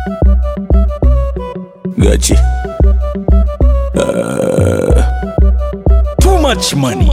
Gachi. Uh, too much money.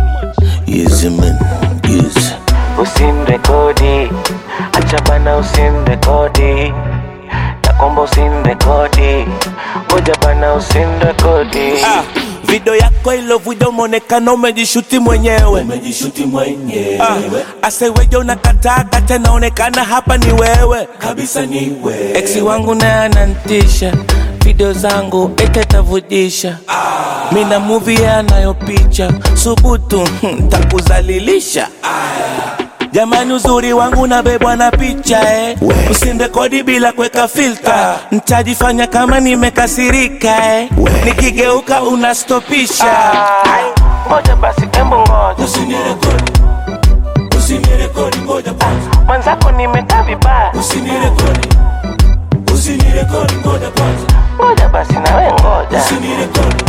Yes, man. Yes. usimrekodi, acha bana, usimrekodi, nakomba usimrekodi, ngoja bana, usimrekodi. Ah, video yako ilovuja umeonekana umejishuti mwenyewe umejishuti mwenyewe ah, aseweje unakataka tena onekana hapa ni wewe kabisa ni wewe eksi wangu naye anantisha video zangu etetavujisha mina muvi anayopicha subutu hmm, takuzalilisha jamani uzuri wangu nabebwa na picha eh. usimrekodi bila kuweka filta ntajifanya kama nimekasirika eh. nikigeuka unastopisha Ai, ngoja basi, embu ngoja, usinirekodi usinirekodi ngoja kwanza mwenzako nimekaa vibaya, usinirekodi usinirekodi ngoja kwanza ngoja basi, nawe ngoja, usinirekodi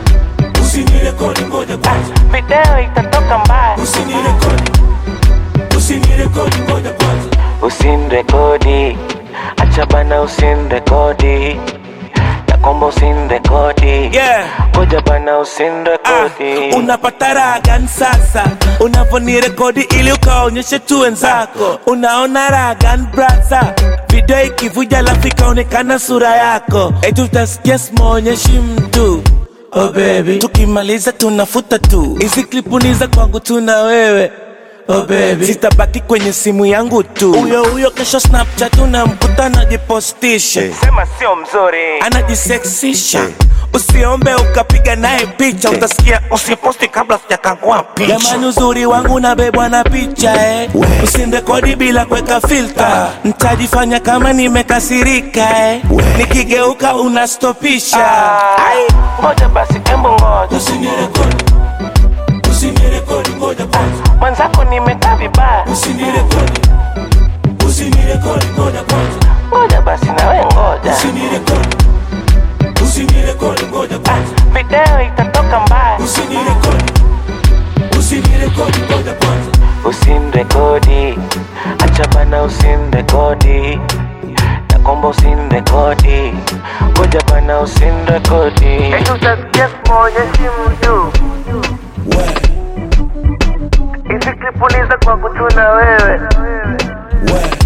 usinirekodi ngoja kwanza video itatoka mbaya, usinirekodi usinirekodi ngoja kwanza usimrekodi, acha bana, usimrekodi, nakomba usimrekodi, yeah. ngoja bana, Ah, usimrekodi. unapata raha gani sasa unavonirekodi ili ukaonyeshe tu wenzako unaona raha gani brasa video ikivuja lafu ikaonekana sura yako eti utasikia simaonyeshi mtu oh baby tukimaliza tunafuta tu hizi klipuni za kwangu tuna wewe Oh baby, zitabaki kwenye simu yangu tu. Huyo huyo kesho Snapchat unamkuta anajipostisha Sema sio mzuri, anajisexisha usiombe ukapiga naye picha utasikia usiposti kabla sijakangua picha jamani uzuri wangu nabebwa na picha eh. usimrekodi bila kuweka filta ntajifanya kama nimekasirika eh. nikigeuka unastopisha ai, ngoja basi, embu ngoja, usinirekodi usinirekodi ngoja kwanza mwenzako nimekaa vibaya, usinirekodi usinirekodi ngoja kwanza ngoja basi, nawe ngoja, usinirekodi usinirekodi ngoja kwanza video itatoka mbaya, usinirekodi usinirekodi ngoja kwanza usimrekodi, acha bana, usimrekodi, nakomba usimrekodi, ngoja bana, usimrekodi. Utasikia simuonyeshi mtu hizi klipuliza kwa kutuna wewe wewe